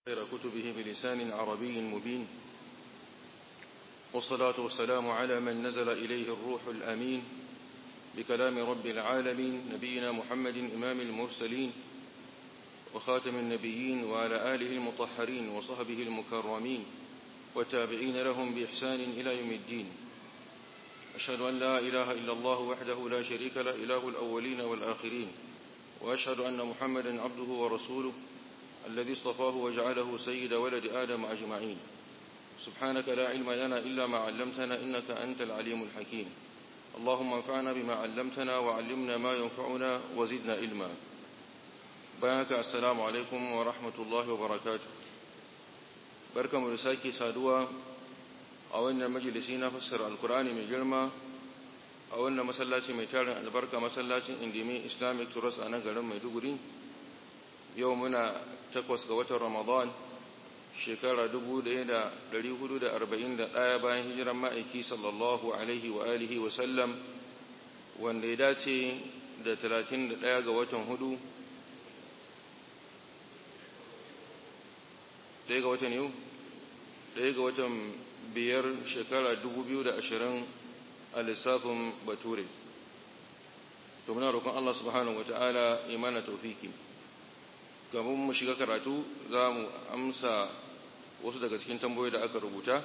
خير كتبه بلسان عربي مبين والصلاة والسلام على من نزل إليه الروح الأمين بكلام رب العالمين نبينا محمد إمام المرسلين وخاتم النبيين وعلى آله المطهرين وصحبه المكرمين والتابعين لهم بإحسان إلى يوم الدين أشهد أن لا إله إلا الله وحده لا شريك له إله الأولين والآخرين وأشهد أن محمدا عبده ورسوله الذي اصطفاه وجعله سيد ولد آدم أجمعين سبحانك لا علم لنا إلا ما علمتنا إنك أنت العليم الحكيم اللهم انفعنا بما علمتنا وعلمنا ما ينفعنا وزدنا علما بارك السلام عليكم ورحمة الله وبركاته بركة مرساكي سادوا أولنا مجلسين فسر القرآن من جرمى أولنا مسلاتي ميتارن البركة مسلاتي اندمي إسلامك ترس أنا قرم ميدوغري يومنا تقوس قوة رمضان shekara ɗaya bayan hijiran ma'aiki sallallahu alaihi wa alihi wa sallam wanda ya dace da ɗaya ga watan hudu ɗaya ga watan yau ɗaya ga watan biyar shekara ashirin a lissafin bature to muna roƙon Allah subhanahu wa ta'ala imana taufiki gaban mu shiga karatu za mu amsa wasu daga cikin tamboyi da aka rubuta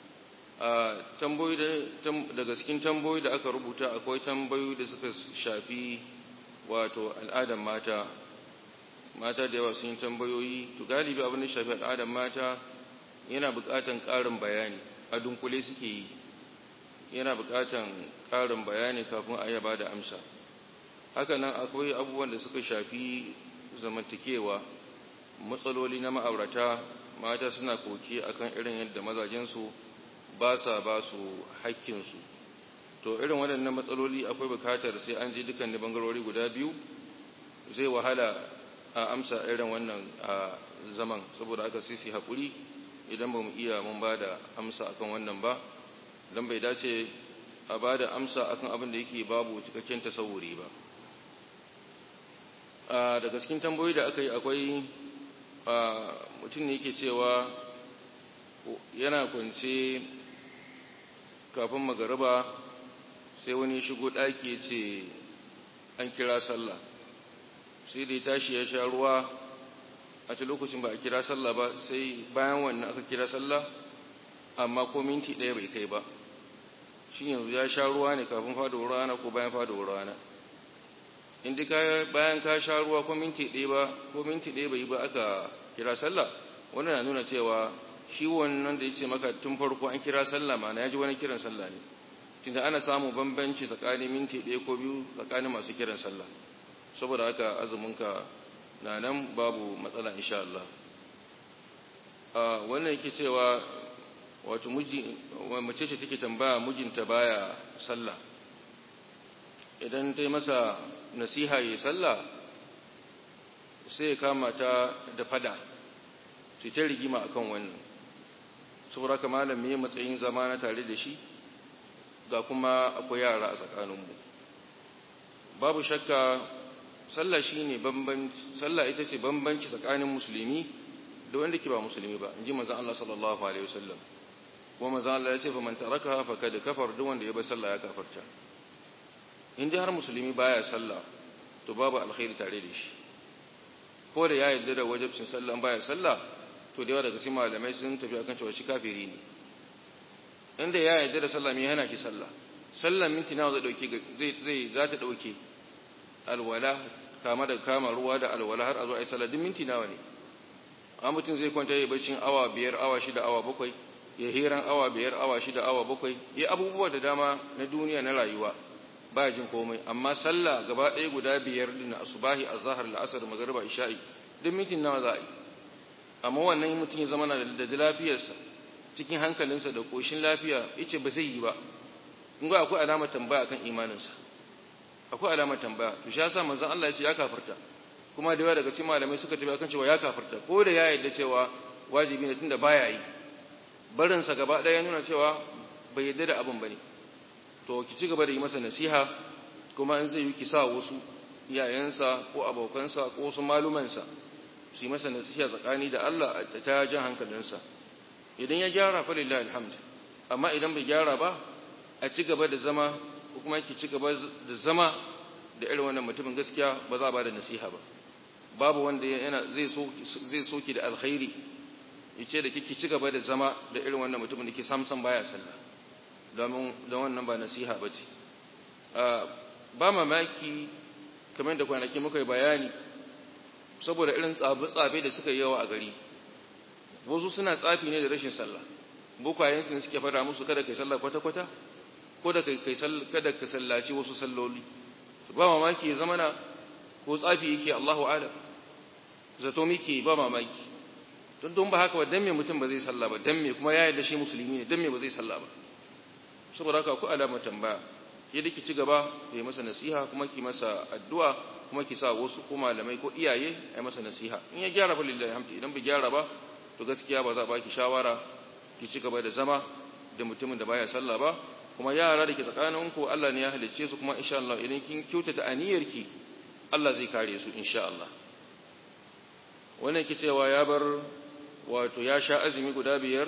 daga cikin tamboyi da aka rubuta akwai tambayoyi da suka shafi wato al'adar mata mata da yawa sun yi tambayoyi to galibi abin da shafi al'adar mata yana buƙatan ƙarin bayani a dunkule suke yi yana buƙatan ƙarin bayani kafin a yaba da amsa haka nan akwai abubuwan da suka shafi zamantakewa matsaloli na ma'aurata mata suna koki akan irin yadda mazajensu ba sa ba su haƙƙinsu to irin waɗannan matsaloli akwai bukatar sai an ji dukkan bangarori guda biyu zai wahala a amsa irin wannan a zaman saboda aka sisi haƙuri idan ba mu iya mun ba da amsa akan wannan ba don bai dace a ba da amsa akan abin da yake babu cikakken tasawuri ba daga cikin tambayoyi da aka yi akwai mutum ne yake cewa yana kwance kafin magariba sai wani shigo ɗaki ce an kira sallah sai da ya tashi ya sha ruwa a ta lokacin ba a kira sallah ba sai bayan wannan aka kira sallah amma ko minti ɗaya bai kai ba shi yanzu ya sha ruwa ne kafin fadowar rana ko bayan fadowar rana inda ka bayan ka sha ruwa ko minti ɗaya ba ko minti ɗaya bai ba aka kira sallah wannan na nuna cewa shi wannan da ya ce maka tun farko an kira sallah mana ya ji wani kiran sallah ne tunda ana samu bambanci tsakanin minti ɗaya ko biyu tsakanin masu kiran sallah saboda haka azuminka na nan babu matsala insha Allah wannan yake cewa wato mace ce take tambaya mijinta baya sallah idan ta yi masa nasiha yi sallah sai kama ta da fada sai ta rigima akan wannan saboda ka malam me matsayin zama na tare da shi ga kuma akwai yara a tsakaninmu babu shakka sallah shine bambanci sallah ita ce bambanci tsakanin musulmi da wanda ke ba musulmi ba inji manzon Allah sallallahu alaihi wasallam kuma manzon Allah ya ce fa man taraka fa kad kafar duk wanda ya bar sallah ya kafarta in dai har musulmi baya sallah to babu alkhairi tare da shi ko da ya yarda da wajibcin sallah baya sallah to da yawa daga cikin malamai sun tafi akan cewa shi kafiri ne inda ya yarda da sallah me yana ki sallah sallah minti nawa zai dauke zai zai za ta dauke alwala kama da kama ruwa da alwala har a zo ai sallah duk minti nawa ne amma mutum zai kwanta ya bacin awa biyar awa shida awa bakwai ya hiran awa biyar awa shida awa bakwai ya abubuwa da dama na duniya na rayuwa ba jin komai amma sallah gaba ɗaya guda biyar din asubahi azhar al'asr magriba isha'i duk mitin nawa za a yi amma wannan mutum ya zama na da lafiyarsa cikin hankalinsa da koshin lafiya yace ba zai yi ba in ga akwai alamar tambaya akan imaninsa akwai alamar tambaya to shi yasa manzon Allah ya ce ya kafirta kuma da yawa daga cikin malamai suka tafi akan cewa ya kafirta ko da ya yarda cewa wajibi ne tunda baya yi barinsa gaba ɗaya ya nuna cewa bai yarda da abin bane to ki ci gaba da yi masa nasiha kuma in zai yi ki sa wasu iyayensa ko abokansa ko wasu malumansa su yi masa nasiha tsakani da Allah a ta jan hankalinsa idan ya gyara fa lillahi alhamd amma idan bai gyara ba a ci gaba da zama ko kuma yake ci gaba da zama da irin wannan mutumin gaskiya ba za a ba da nasiha ba babu wanda yana zai so zai soki da alkhairi yace da kike ci gaba da zama da irin wannan mutumin da ke samsan baya sallah domin don wannan ba nasiha bace ba mamaki kamar da kwanaki muka yi bayani saboda irin tsabe-tsabe da suka yi yawa a gari wasu suna tsafi ne da rashin sallah bukwayensu ne suke fada musu kada kai sallah kwata-kwata ko da kai kada ka sallaci wasu salloli ba mamaki ya zamana ko tsafi yake Allahu alam zato miki ba mamaki don don ba haka ba dan me mutum ba zai sallah ba dan me kuma ya yarda shi musulmi ne dan me ba zai sallah ba saboda haka ku alama tambaya ke da ki ci gaba yi masa nasiha kuma ki masa addu'a kuma ki sa wasu ko malamai ko iyaye ai masa nasiha in ya gyara fa lillahi hamdi idan bai gyara ba to gaskiya ba za ba ki shawara ki ci gaba da zama da mutumin da baya sallah ba kuma yara da ke tsakaninku Allah ne ya halicce su kuma insha Allah idan kin kyautata aniyarki Allah zai kare su insha Allah wannan ke cewa ya bar wato ya sha azumi guda biyar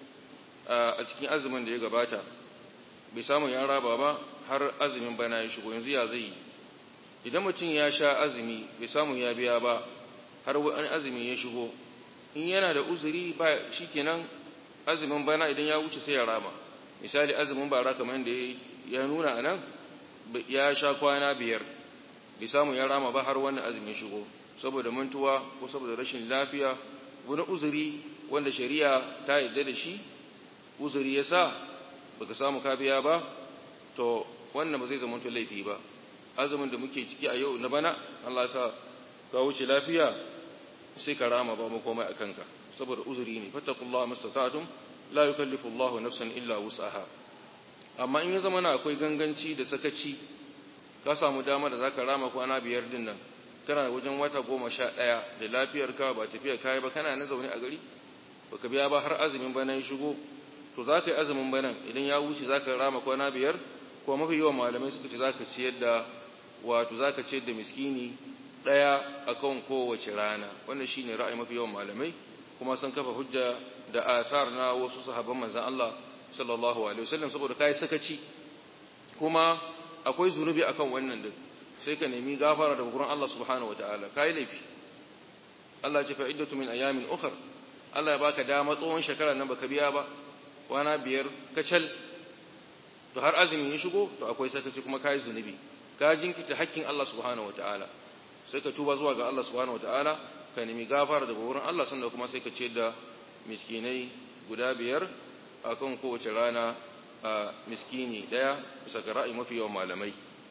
a cikin azumin da ya gabata bai samu ya raba ba har azumin bana ya shigo yanzu ya zai idan mutum ya sha azumi bai samu ya biya ba har wani azumi ya shigo in yana da uzuri ba shikenan azumin bana idan ya wuce sai ya rama misali azumin bara kamar da ya nuna a nan ya sha kwana biyar bai samu ya rama ba har wani azumin shigo saboda mantuwa ko saboda rashin lafiya wani uzuri wanda shari'a ta yarda da shi uzuri ya sa baka samu ka biya ba to wannan ba zai zama to laifi ba azumin da muke ciki a yau na bana Allah ya sa ka wuce lafiya sai ka rama ba mu komai akan ka saboda uzuri ne fattaqullaha mastata'tum la yukallifu Allahu nafsan illa wus'aha amma in ya zama na akwai ganganci da sakaci ka samu dama da zaka rama kwana biyar din nan kana wajen wata goma sha ɗaya da lafiyar ka ba tafiya kai ba kana na zaune a gari baka biya ba har azumin bana ya shigo to za ka yi azumin banan idan ya wuce za ka rama kwana biyar ko mafi yawan malamai suka ce za ka ciyar da wato za ka ciyar da miskini ɗaya a kan kowace rana wannan shi ne ra'ayi mafi yawan malamai kuma sun kafa hujja da athar na wasu sahabban manzan Allah sallallahu alaihi wasallam saboda kai sakaci kuma akwai zunubi akan wannan din sai ka nemi gafara daga gurin Allah subhanahu wataala kai laifi Allah ya ce fa'iddatu min ayamin ukhra Allah ya baka dama tsohon shekara nan baka biya ba kwana biyar kacal to har azumi ya shigo to akwai sakaci kuma kai zunubi ka jinkita hakkin Allah subhanahu wataala sai ka tuba zuwa ga Allah subhanahu wataala ka nemi gafara daga wurin Allah sannan kuma sai ka ce da miskinai guda biyar akan kowace rana a miskini daya bisa ga ra'ayi mafi yawan malamai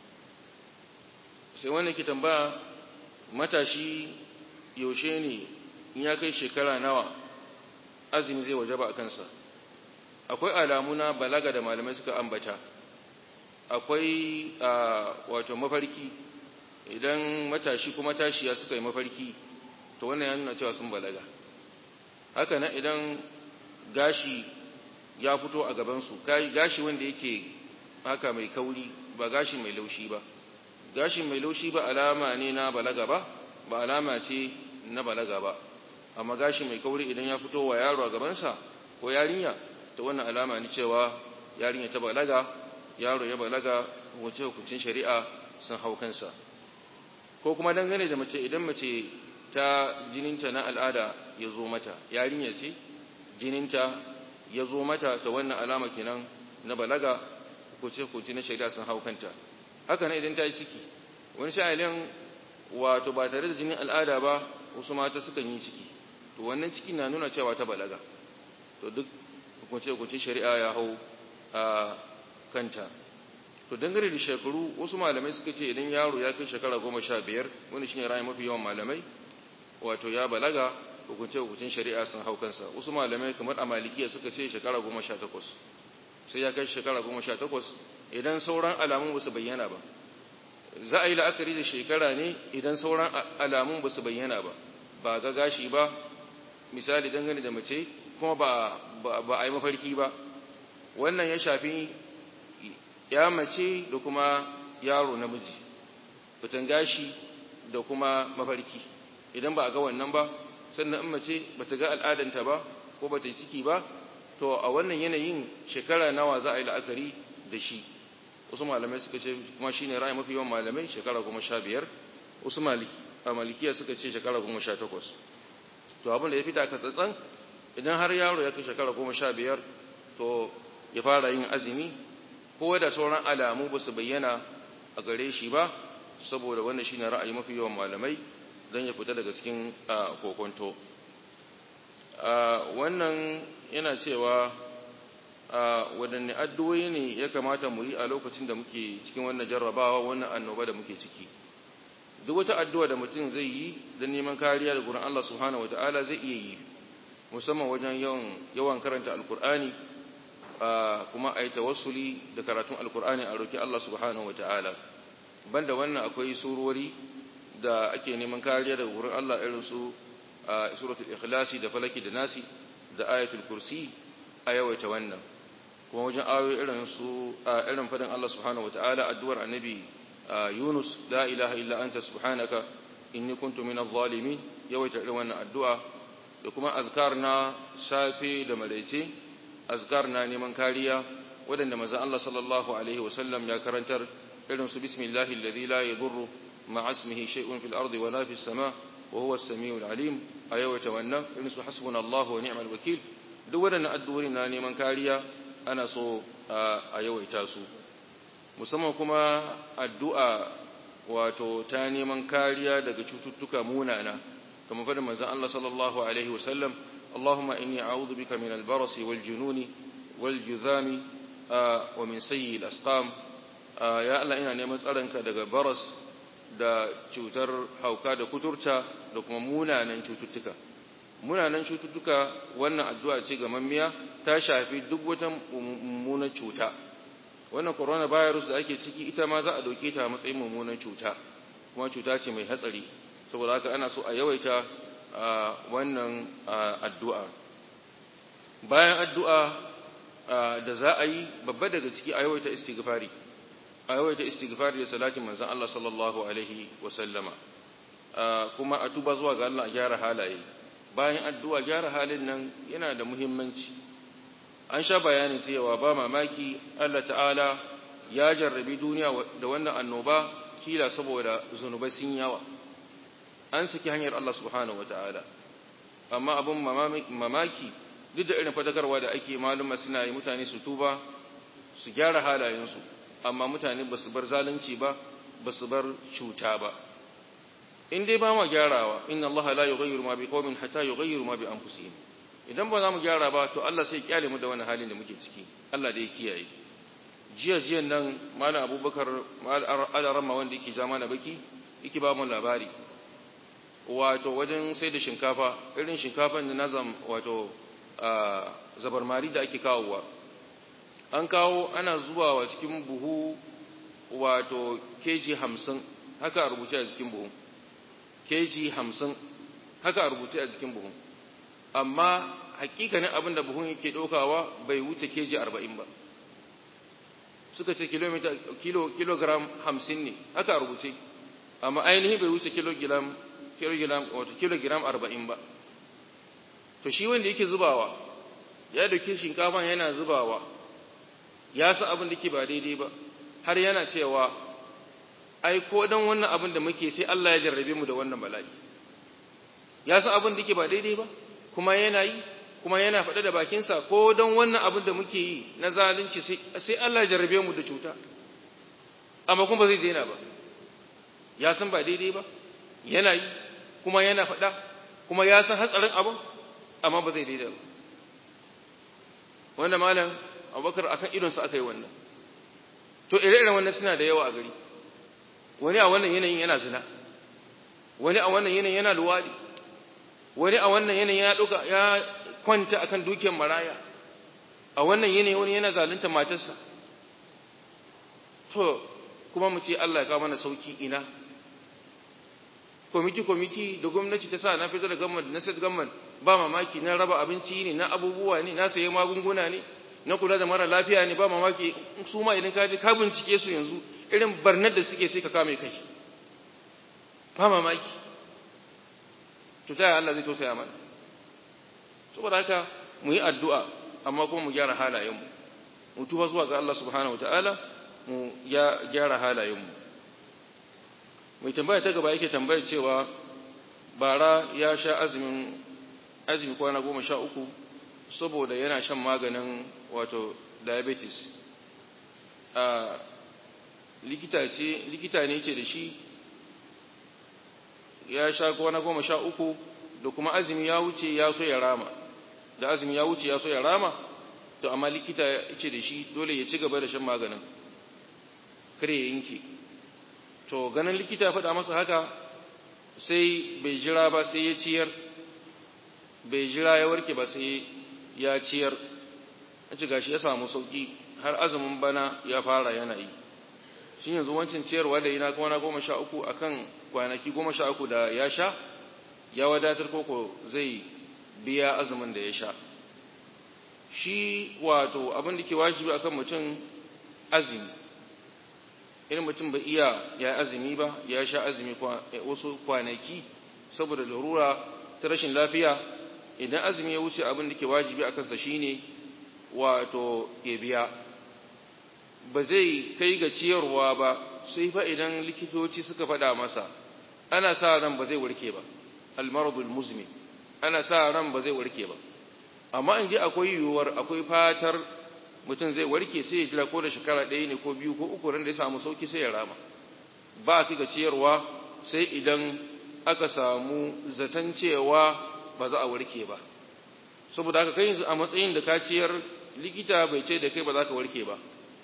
sai wannan ke tambaya matashi yaushe ne in ya kai shekara nawa azumi zai wajaba a kansa akwai alamu na balaga da malamai suka ambata akwai wato mafarki idan matashi kuma tashiya suka yi mafarki to wannan ya nuna cewa sun balaga haka nan idan gashi ya fito a gabansu gashi wanda yake haka mai kauri ba gashi mai laushi ba gashi mai laushi ba alama ne na balaga ba ba alama ce na balaga ba amma gashi mai kauri idan ya fito wa yaro a gabansa ko yarinya ta wannan alama ne cewa yarinya ta balaga yaro ya balaga wace hukuncin shari'a sun hau kansa ko kuma dangane da mace idan mace ta jininta na al'ada ya zo mata yarinya ce jininta ya zo mata ta wannan alama kenan na balaga hukunce hukunci na shari'a sun hau kanta haka nan idan ta yi ciki wani sha'ilin wato ba tare da jinin al'ada ba wasu mata sukan yi ciki to wannan ciki na nuna cewa ta balaga to duk hukunce-hukuncin shari'a ya hau a kanta to dangane da shekaru wasu malamai suka ce idan yaro ya kai shekara goma sha biyar wani shine rayu mafi yawan malamai wato ya balaga hukunce-hukuncin shari'a sun hau kansa wasu malamai kamar a malikiya suka ce shekara goma sha takwas sai ya kai shekara goma sha takwas idan sauran alamun ba su bayyana ba za a yi la'akari da shekara ne idan sauran alamun ba su bayyana ba ba ga gashi ba misali dangane da mace kuma ba ba a yi mafarki ba wannan ya shafi ya mace da kuma yaro namiji fitan gashi da kuma mafarki idan ba a ga wannan ba sannan in mace ba ta ga al'adanta ba ko ba ta yi ciki ba to a wannan yanayin shekara nawa za a yi la'akari da shi wasu malamai suka ce kuma shi ne ra'ayi mafi yawan malamai shekara goma sha biyar wasu a malikiya suka ce shekara goma sha takwas to abin da ya fita ka tsatsan idan har yaro ya kai shekara goma sha biyar to ya fara yin azumi ko da sauran alamu ba su bayyana a gare shi ba saboda wannan shi ne ra'ayi mafi yawan malamai don ya fita daga cikin kokonto wannan yana cewa waɗanne addu'o'i ne ya kamata mu yi a lokacin da muke cikin wannan jarrabawa wannan annoba da muke ciki duk wata addu'a da mutum zai yi don neman kariya da gurin Allah subhanahu wata'ala zai iya yi musamman wajen yawan karanta alkur'ani kuma a yi tawassuli da karatun alkur'ani a roki Allah subhanahu wata'ala banda wannan akwai surori da ake neman kariya daga gurin Allah irin su suratul ikhlasi da falaki da nasi da ayatul kursi a yawaita wannan kuma wajen ayoyi irin su irin fadin Allah subhanahu wataala addu'ar annabi Yunus la ilaha illa anta subhanaka inni kuntu minadh zalimin yawaita irin wannan addu'a da kuma azkar na safe da maraice azkar na neman kariya wadanda manzon Allah sallallahu alaihi wasallam ya karantar irin su bismillahi alladhi la yadurru ma'a ismihi shay'un fil ardi wala fis sama' wa huwa as-sami'ul alim a yawaita wannan irin su hasbunallahu wa ni'mal wakil duk waɗannan addu'o'i na neman kariya ana so a yawaita su musamman kuma addu'a wato ta neman kariya daga cututtuka munana kamar faɗin manzon Allah sallallahu alaihi wasallam Allahumma inni a'udhu bika min al-barasi wal jununi wal juzami wa min sayyi al-asqam ya Allah ina neman tsaronka daga baras da cutar hauka da kuturta da kuma munanan cututtuka munanan cututtuka wannan addu'a ce ga mammiya ta shafi duk wata mummunan cuta wannan coronavirus da ake ciki ita ma za a dauke ta matsayin mummunan cuta kuma cuta ce mai hatsari saboda haka ana so a yawaita wannan addu'a bayan addu'a da za a yi babba daga ciki a yawaita istighfari a yawaita istighfari da salatin manzon Allah sallallahu alaihi wasallama kuma a tuba zuwa ga Allah a gyara halaye bayan addu'a gyara halin nan yana da muhimmanci an sha bayanin cewa ba mamaki Allah ta'ala ya jarrabi duniya da wannan annoba kila saboda zunubai sun yawa an saki hanyar Allah subhanahu wata'ala amma abin mamaki duk da irin fadakarwa da ake maluma suna yi mutane su tuba su gyara halayensu amma mutane ba su bar zalunci ba ba su bar cuta ba in dai ba ma gyarawa inna Allah la yughayyiru ma biqaumin hatta yughayyiru ma bi anfusihim idan ba za mu gyara ba to Allah sai kyale mu da wani halin da muke ciki Allah da ya kiyaye jiya jiyan nan malam Abubakar al-Rama wanda yake jama na baki yake ba mu labari wato wajen sai da shinkafa irin shinkafan da nazam wato zabarmari da ake kawowa an kawo ana zuwa wa cikin buhu wato keji hamsin haka a rubuce a cikin buhu keji hamsin haka a rubuce a cikin buhu amma hakikanin abin da buhun yake ɗaukawa bai wuce keji arba'in ba suka ce kilomita kilo kilogram hamsin ne haka a rubuce amma ainihi bai wuce kilogram kilogram wato kilogram arba'in ba to shi wanda yake zubawa ya dauke shinkafa yana zubawa ya san abin da ke ba daidai ba har yana cewa ai ko dan wannan abin da muke sai Allah ya jarrabe mu da wannan bala'i ya san abin da ke ba daidai ba kuma yana yi kuma yana faɗa da bakinsa ko dan wannan abin da muke yi na zalunci sai Allah ya jarrabe mu da cuta amma kuma ba zai daina ba ya san ba daidai ba yana yi kuma yana faɗa kuma ya san hatsarin abin amma ba zai daida ba wanda malam abubakar akan idonsa aka yi wannan to ire-iren wannan suna da yawa a gari wani a wannan yanayin yana zina wani a wannan yanayin yana luwadi wani a wannan yanayin ya ɗauka ya kwanta akan dukiyar maraya a wannan yanayin wani yana zalunta matarsa to kuma mu ce Allah ya kawo mana sauki ina kwamiti-kwamiti da gwamnati ta sa na fitar da gamman na state gamman ba mamaki na raba abinci ne na abubuwa ne na sayi magunguna ne na kula da mara lafiya ne ba mamaki su ma idan ka je ka bincike su yanzu irin barnar da suke sai ka kame kai ba mamaki to ta Allah zai tausaya mana saboda haka mu yi addu'a amma kuma mu gyara halayenmu mu tuba zuwa ga Allah subhanahu wataala mu ya gyara halayenmu mai tambaya ta gaba yake tambayar cewa bara ya sha azumin azumi kwana goma sha uku saboda yana shan maganin wato diabetes a likita ne ce da shi ya sha kwana goma sha uku da kuma azumi ya wuce ya so ya rama da azumi ya wuce ya so ya rama to amma likita ya ce da shi dole ya ci gaba da shan maganin kare ya yanke to ganin likita ya faɗa masa haka sai bai jira ba sai ya ciyar bai jira ya warke ba sai ya ciyar a ci gashi ya samu sauki har azumin bana ya fara yanayi shi yanzu wancan ciyarwa da yana kwana goma sha uku a kan kwanaki goma sha uku da ya sha ya wadatar koko zai biya azumin da ya sha shi wato abin da ke wajibi akan mutum azumi irin mutum bai iya ya azumi ba ya sha azumi wasu kwanaki saboda larura ta rashin lafiya idan azumi ya wuce abin da ke wajibi a kansa shine wato ya biya ba zai kai ga ciyarwa ba sai fa idan likitoci suka faɗa masa ana sa ran ba zai warke ba almaradul muzmi ana sa ran ba zai warke ba amma in ji akwai yiwuwar akwai fatar mutum zai warke sai ya jira ko da shekara ɗaya ne ko biyu ko uku ran da ya samu sauki sai ya rama ba a kai ga ciyarwa sai idan aka samu zaton cewa ba za a warke ba saboda haka kai a matsayin da ka ciyar likita bai ce da kai ba za ka warke ba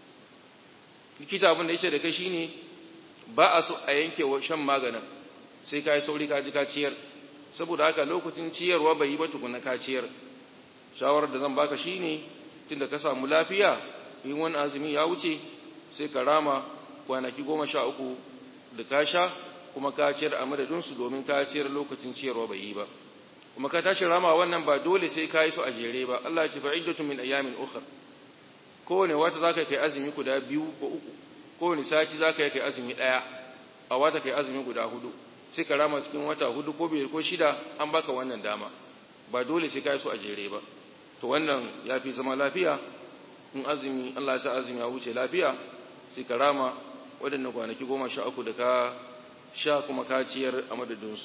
likita abin da ya ce da kai shine ba a so a yanke shan maganin sai ka yi sauri ka ji ka ciyar saboda haka lokacin ciyarwa bai yi ba tukuna ka ciyar shawarar da zan baka shine tunda ka samu lafiya in wani azumi ya wuce sai ka rama kwanaki goma sha uku da ka sha kuma ka ciyar a madadinsu domin ka ciyar lokacin ciyarwa bai yi ba kuma ka tashi rama wannan ba dole sai ka yi su a jere ba Allah ce fa'iddatu min ayyamin ukhra kowane wata zaka kai azumi guda biyu ko uku kowane sati zaka kai azumi daya a wata kai azumi guda hudu sai ka rama cikin wata hudu ko biyar ko shida an baka wannan dama ba dole sai ka yi su a jere ba to wannan ya fi zama lafiya in azumi Allah ya sa azumi ya wuce lafiya sai ka rama waɗannan kwanaki goma sha uku da ka sha kuma ka ciyar a madadinsu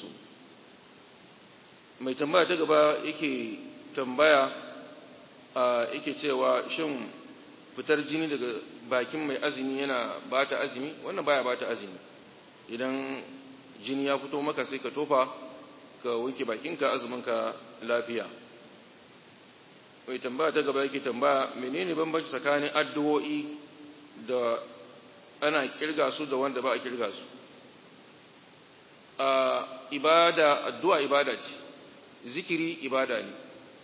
mai tambaya ta gaba yake tambaya a yake cewa shin fitar jini daga bakin mai azumi yana bata azumi wannan baya bata azumi idan jini ya fito maka sai ka tofa ka wanke bakinka azuminka lafiya mai tambaya ta gaba yake tambaya menene bambanci tsakanin addu'o'i da ana kirga su da wanda ba a kirga su a ibada addu'a ibada ce zikiri ibada ne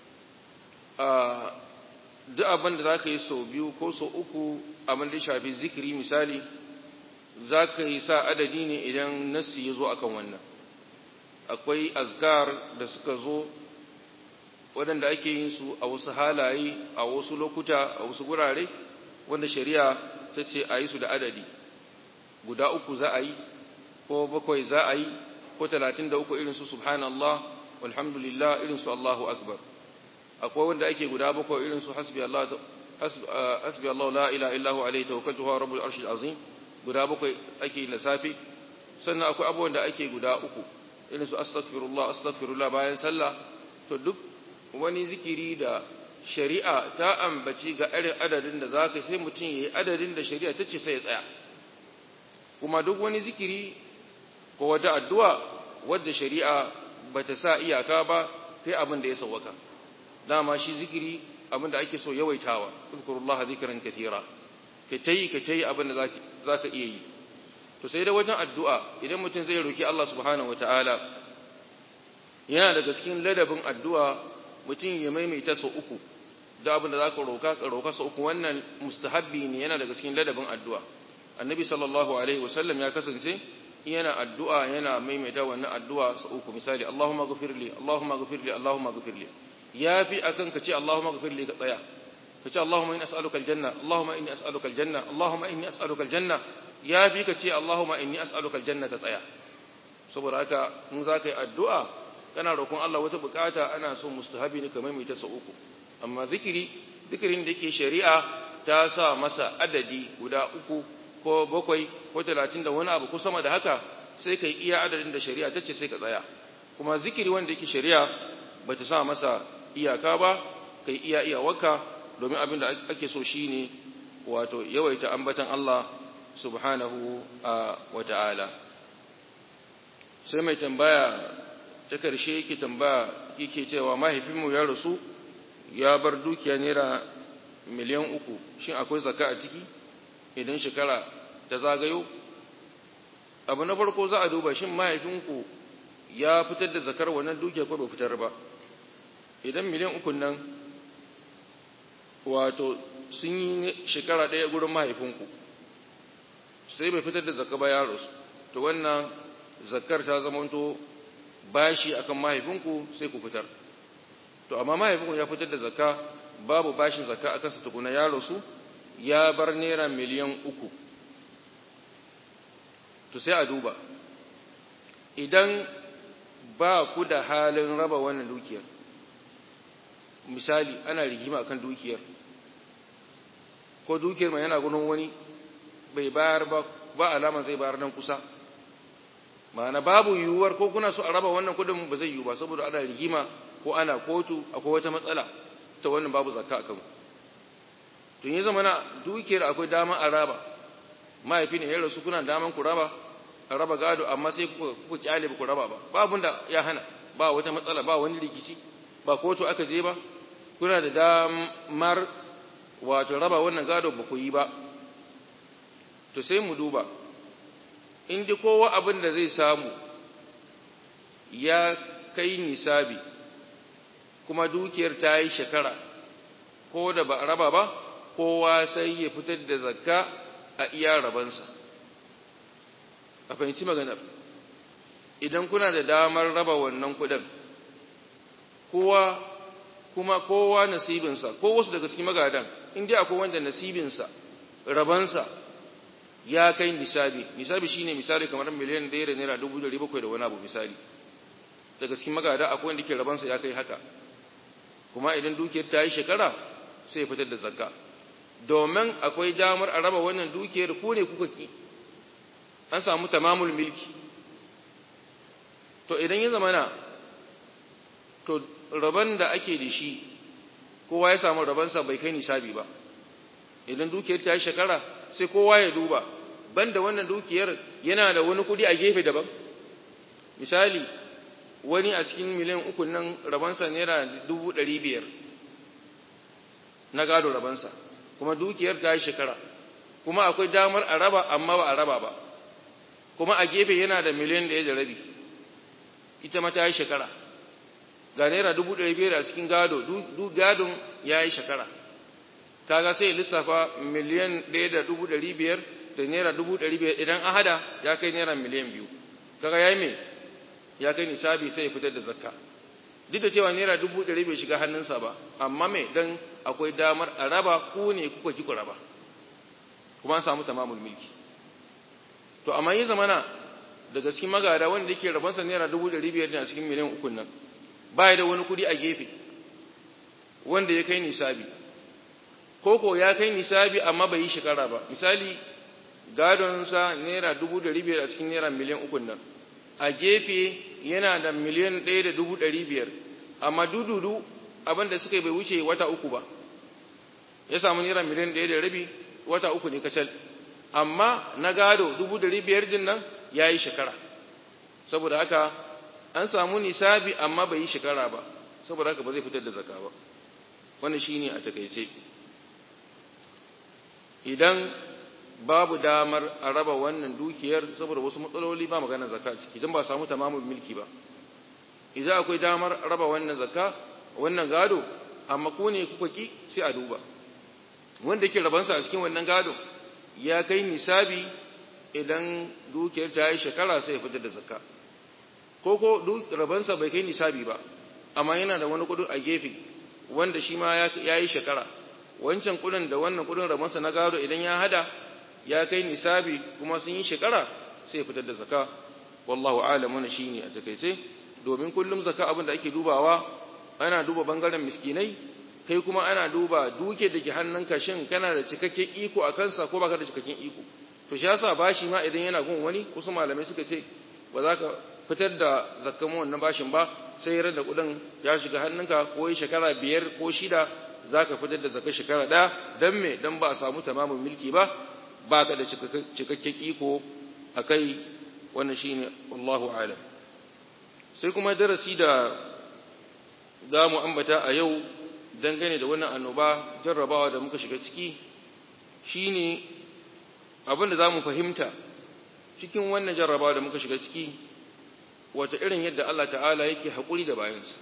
a duk abin da za ka yi sau biyu ko sau uku abin da shafi zikiri misali za ka yi sa adadi ne idan nassi ya zo akan wannan akwai azkar da suka zo waɗanda ake yin su a wasu halaye a wasu lokuta a wasu gurare wanda shari'a ta ce a yi su da adadi guda uku za a yi ko bakwai za a yi ko talatin da uku irinsu subhanallah walhamdulillah irinsu allahu akbar akwai wanda ake guda bakwai irinsu hasbi allah hasbi allah la ilaha illahu alaihi tawakkaltu huwa rabbul arshil azim guda bakwai ake na safe sannan akwai abubuwan da ake guda uku irinsu astaghfirullah astaghfirullah bayan sallah to duk wani zikiri da shari'a ta ambaci ga irin adadin da za ka sai mutum ya yi adadin da shari'a ta ce sai ya tsaya kuma duk wani zikiri ko wata addu'a wadda shari'a ba ta sa iyaka ba kai abin da ya sauwaka dama shi zikiri abin da ake so yawaitawa zikirullah zikirin katira ka ta yi ka ta yi abin da za ka iya yi to sai da wajen addu'a idan mutum zai roki Allah subhanahu wa ta'ala yana daga cikin ladabin addu'a mutum ya maimaita sau uku da abin da za ka roka ka roka sau uku wannan mustahabbi ne yana daga cikin ladabin addu'a annabi sallallahu alaihi wasallam ya kasance yana addu'a yana maimaita wannan addu'a sau uku misali Allahumma ghafirli Allahumma ghafirli Allahumma ghafirli yafi akan ka ce Allahumma ghafirli ka tsaya ka ce Allahumma inni as'aluka aljanna Allahumma inni as'aluka aljanna Allahumma inni as'aluka aljanna yafi ka ce Allahumma inni as'aluka aljanna ka tsaya saboda haka in za ka yi addu'a kana roƙon Allah wata bukata ana so mustahabi ne kamar mai ta sa uku amma zikiri zikirin da yake shari'a ta sa masa adadi guda uku ko bakwai ko talatin da wani abu ko sama da haka sai ka iya adadin da shari'a ta ce sai ka tsaya kuma zikiri wanda yake shari'a ba ta sa masa iyaka ba ka iya iyawarka domin abin da ake so shi ne wato yawaita ambatan Allah subhanahu wa ta'ala sai mai tambaya ta karshe yake tambaya yake cewa mahaifinmu ya rasu ya bar dukiya naira miliyan uku shin akwai zaka a ciki idan shekara ta zagayo abu na farko za a duba shin mahaifinku ya fitar da zakar wannan dukiya ko bai fitar ba idan miliyan uku nan wato sun yi shekara ɗaya gurin mahaifinku sai bai fitar da zakka ba ya rasu to wannan zakar ta zamanto bashi akan mahaifinku sai ku fitar to amma mahaifinku ya fitar da zakka babu bashin zakka akan sa tukuna ya rasu ya bar naira miliyan uku to sai a duba idan ba ku da halin raba wannan dukiyar misali ana rigima akan dukiyar ko dukiyar mai yana gudun wani bai bayar ba ba alama zai bayar nan kusa ma'ana babu yiwuwar ko kuna so a raba wannan kudin ba zai yiwu ba saboda ana rigima ko ana kotu akwai wata matsala ta wannan babu zakka akan tun yi zamana dukiyar akwai dama a raba mahaifi ne ya rasu kuna daman ku raba a raba gado amma sai kuka kyale ba ku raba ba babun da ya hana ba wata matsala ba wani rikici ba kotu aka je ba kuna da damar wato raba wannan gado ba ku yi ba to sai mu duba in ji kowa abin da zai samu ya kai nisabi kuma dukiyar ta yi shekara ko da ba a raba ba kowa sai ya fitar da zakka a iya rabansa a fahimci maganar idan kuna da damar raba wannan kudin kowa kuma kowa nasibinsa ko wasu daga cikin magadan inda akwai wanda nasibinsa rabansa ya kai nisabi nisabi shine misali kamar miliyan 1 da naira 1700 da wani abu misali daga cikin magada akwai wanda ke rabansa ya kai haka kuma idan dukiyar ta yi shekara sai ya fitar da zakka domin akwai damar a raba wannan dukiyar ku ne kuka ki an samu tamamul milki to idan ya zamana to raban da ake da shi kowa ya samu rabansa bai kai nisabi ba idan dukiyar ta yi shekara sai kowa ya duba banda wannan dukiyar yana da wani kudi a gefe daban misali wani a cikin miliyan uku nan rabansa naira dubu ɗari biyar na gado rabansa kuma dukiyar ta yi shekara kuma akwai damar a raba amma ba a raba ba kuma a gefe yana da miliyan ɗaya da rabi ita ma ta yi shekara ga naira dubu ɗari biyar a cikin gado duk gadon ya yi shekara kaga sai lissafa miliyan ɗaya da dubu ɗari biyar da naira dubu ɗari biyar idan an hada ya kai naira miliyan biyu kaga ya yi mai ya kai nisabi sai ya fitar da zakka duk da cewa naira dubu ɗari bai shiga hannunsa ba amma mai dan akwai damar a raba ku ne kuka ki ku raba kuma an samu tamamul milki to amma yi zamana daga cikin magada wanda yake rabansa naira dubu ɗari biyar ne a cikin miliyan ukun nan ba da wani kuɗi a gefe wanda ya kai nisabi koko ya kai nisabi amma bai yi shekara ba misali gadonsa naira dubu ɗari biyar a cikin naira miliyan ukun nan a gefe yana da miliyan ɗaya da dubu ɗari biyar amma dududu abinda suka yi bai wuce wata uku ba ya samu naira miliyan ɗaya da rabi wata uku ne kacal amma na gado dubu ɗari biyar din nan ya yi shekara saboda haka an samu nisabi amma bai yi shekara ba saboda haka ba zai fitar da zaka ba wannan shine a takaice idan babu damar a raba wannan dukiyar saboda wasu matsaloli ba magana zakka ciki idan ba samu tamamul milki ba idan akwai damar raba wannan zakka wannan gado amma ku ne kuka ki sai a duba wanda yake rabansa a cikin wannan gado ya kai nisabi idan dukiyar ta yi shekara sai ya fitar da zakka ko ko rabansa bai kai nisabi ba amma yana da wani kudin a gefe wanda shi ma ya yi shekara wancan kudin da wannan kudin rabansa na gado idan ya hada ya kai nisabi kuma sun yi shekara sai ya fitar da zaka wallahu alam wannan shine a takeice domin kullum zaka abin da ake dubawa ana duba bangaren miskinai kai kuma ana duba duke da ke hannunka shin kana da cikakken iko a kansa ko baka da cikakken iko to shi yasa bashi ma idan yana gun wani kusa malamai suka ce ba za ka fitar da zakkan wannan bashin ba sai ran da kudin ya shiga hannunka ko yi shekara biyar ko shida za ka fitar da zakkan shekara ɗaya don me don ba a samu tamamin milki ba ba ka da cikakken iko a kai wannan shi ne Allahu alam sai kuma darasi da za mu ambata a yau dangane da wannan annoba jarrabawa da muka shiga ciki shi ne abin da za mu fahimta cikin wannan jarrabawa da muka shiga ciki wata irin yadda Allah ta'ala yake haƙuri da bayansa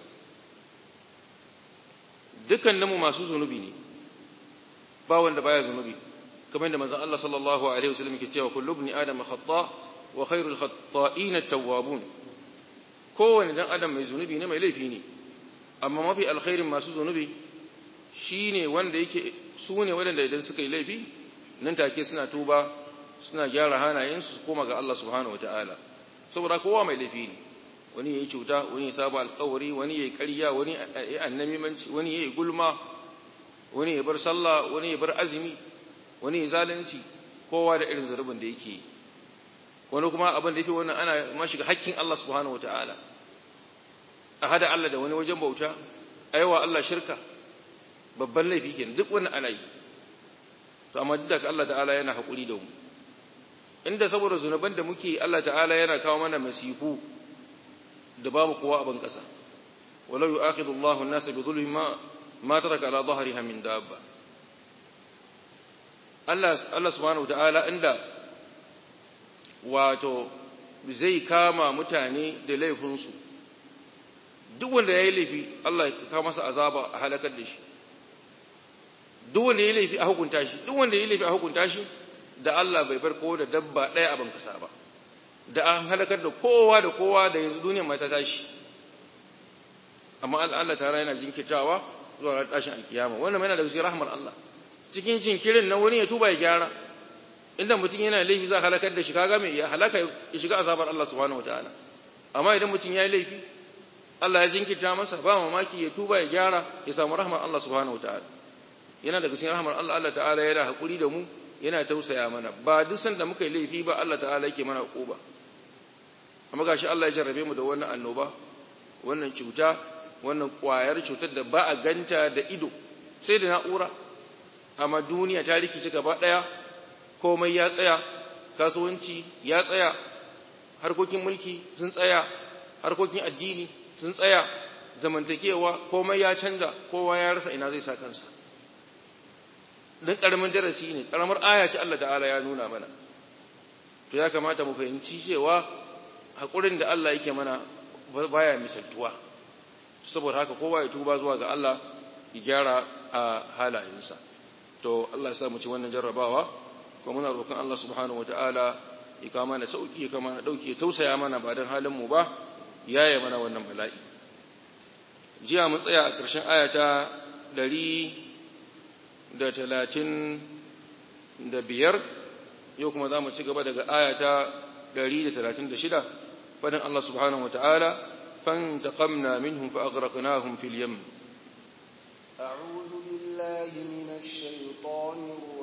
dukkaninmu masu zunubi ne ba wanda baya zunubi kamar da manzon Allah sallallahu alaihi wasallam yake cewa kullu ibn adam khata wa khairul khata'in at-tawwabun kowanne dan adam mai zunubi ne mai laifi ne amma mafi alkhairin masu zunubi shine wanda yake su ne wanda idan suka yi laifi nan take suna tuba suna gyara hanayensu su koma ga Allah subhanahu wataala saboda kowa mai laifi ne wani yayi cuta wani ya saba alƙawari wani yayi ƙarya wani yayi annamimanci wani yayi gulma wani ya bar sallah wani ya bar azumi wani ya zalunci kowa da irin zarubin da yake wani kuma abin da yake wannan ana ma shiga hakkin Allah subhanahu wataala a hada Allah da wani wajen bauta aiwa Allah shirka babban laifi kenan duk wannan ana yi to amma duk da Allah ta'ala yana hakuri da mu inda saboda zunuban da muke Allah ta'ala yana kawo mana masifu da babu kowa a ban kasa walau yu'akhidu Allahu an-nasa bi dhulmi ma ma taraka ala dhahriha min dabba Allah Allah subhanahu ta'ala inda wato zai kama mutane da laifinsu duk wanda yayi laifi Allah ya kawo masa azaba a halakar da shi duk wanda yayi laifi a hukunta shi duk wanda yayi laifi a hukunta shi da Allah bai bar kowa da dabba ɗaya a bankasa ba da an halakar da kowa da kowa da yanzu duniyar mai ta tashi amma Allah ta yana jinkitawa zuwa ran tashin alkiyama wannan yana da cikin rahmar Allah cikin jinkirin nan wani ya tuba ya gyara inda mutum yana laifi za halakar da shi kaga mai ya halaka ya shiga azabar Allah subhanahu wataala amma idan mutum ya yi laifi Allah ya jinkita masa ba mamaki ya tuba ya gyara ya samu rahmar Allah subhanahu wataala yana daga cikin rahmar Allah Allah ta'ala yana hakuri da mu yana tausaya mana ba duk sanda muka yi laifi ba Allah ta'ala yake mana ba amma gashi Allah ya jarrabe mu da wannan annoba wannan cuta wannan kwayar cutar da ba a ganta da ido sai da na'ura amma duniya ta rikice gaba daya komai ya tsaya kasuwanci ya tsaya harkokin mulki sun tsaya harkokin addini sun tsaya zamantakewa komai ya canza kowa ya rasa ina zai sa kansa dan karamin darasi ne karamar aya ce Allah ta'ala ya nuna mana to ya kamata mu fahimci cewa hakurin da Allah yake mana baya misaltuwa saboda haka kowa ya tuba zuwa ga Allah ya gyara a halayensa to Allah ya sa mu ci wannan jarrabawa kuma muna roƙon Allah subhanahu wataala ya kawo mana sauki ya kawo mana dauki ya tausaya mana ba dan halin mu ba yaya mana wannan bala'i jiya mun tsaya a ƙarshen ayata ɗari da talatin da biyar yau kuma za mu ci gaba daga ayata ɗari da talatin da shida fadin Allah subhanahu wataala فانتقمنا منهم فأغرقناهم في اليم أعوذ بالله من الشيطان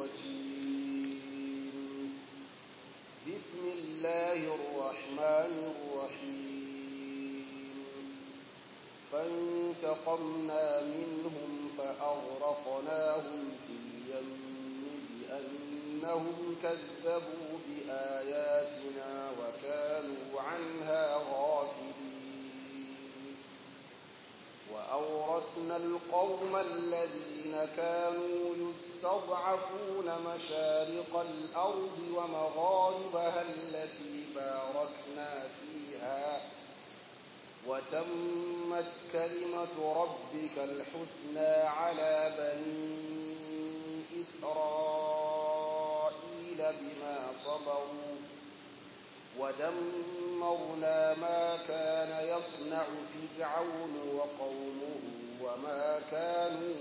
الرجيم بسم الله الرحمن الرحيم فانتقمنا منهم فأغرقناهم في اليم بأنهم كذبوا بآياتنا وكانوا عنها غافلين وأورثنا القوم الذين كانوا يستضعفون مشارق الأرض ومغاربها التي باركنا فيها وتمت كلمة ربك الحسنى على بني إسرائيل بما صبروا ودمرنا ما كان يصنع فرعون وقومه وما كانوا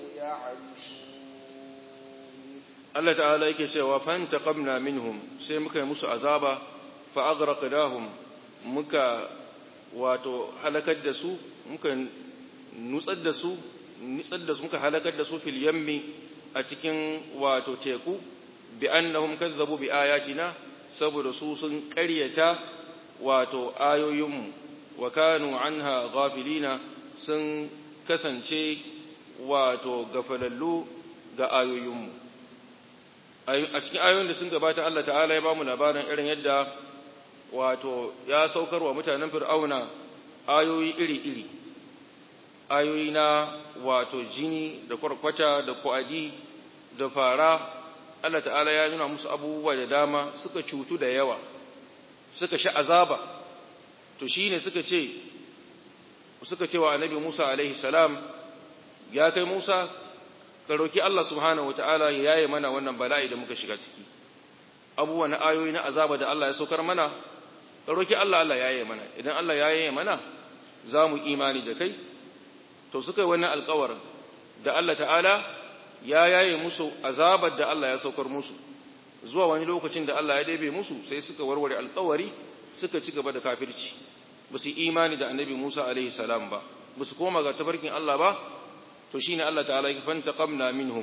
يعيشون Allah ta'ala yake cewa fantaqamna minhum sai muka yi musu azaba fa aghraqnahum muka wato halakar da su muka nutsar da su nutsar da su muka halakar da su fil yammi a cikin wato teku bi annahum kazzabu bi ayatina saboda su sun ƙaryata wato ayoyinmu wa kanu anha ghafilina sun kasance wato gafalallu ga ayoyinmu a cikin ayoyin da sun gabata Allah ta'ala ya ba mu labarin irin yadda wato ya saukar wa mutanen fir'auna ayoyi iri-iri ayoyi na wato jini da kwarkwata da kwadi da fara Allah ta'ala ya nuna musu abubuwa da dama suka cutu da yawa suka sha azaba to shine suka ce suka ce wa annabi Musa alaihi salam ya kai Musa ka roki Allah subhanahu wataala ya yaye mana wannan bala'i da muka shiga ciki abubuwa na ayoyi na azaba da Allah ya saukar mana ka roki Allah Allah ya yaye mana idan Allah ya yaye mana za mu imani da kai to suka yi wannan alƙawarin da Allah ta'ala ya yaye musu azabar da Allah ya saukar musu zuwa wani lokacin da Allah ya dabe musu sai suka warware alƙawari suka ci gaba da kafirci ba su imani da annabi Musa alaihi salam ba ba su koma ga tafarkin Allah ba to shine Allah ta'ala ya fanta qamna minhum